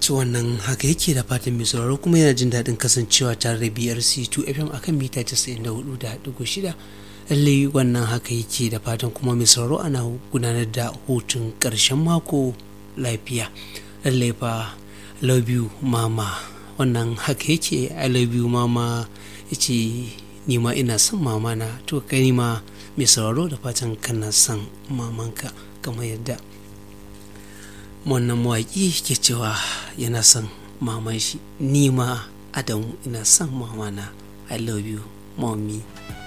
to wannan haka yake da fatan mai sauraro kuma yana jin daɗin kasancewa tare da BRC2 FM akan mita 94.6 lallai wannan haka yake da fatan kuma mai sauraro ana gudanar da hutun ƙarshen mako lafiya lallai fa love you mama wannan haka yake i love you mama yace ni ma ina son mama na to kai ma mai sauraro da fatan kana son mamanka kamar yadda wannan mawaƙi ke cewa yana son maman shi ni ma adamu ina son mamana i love you mommy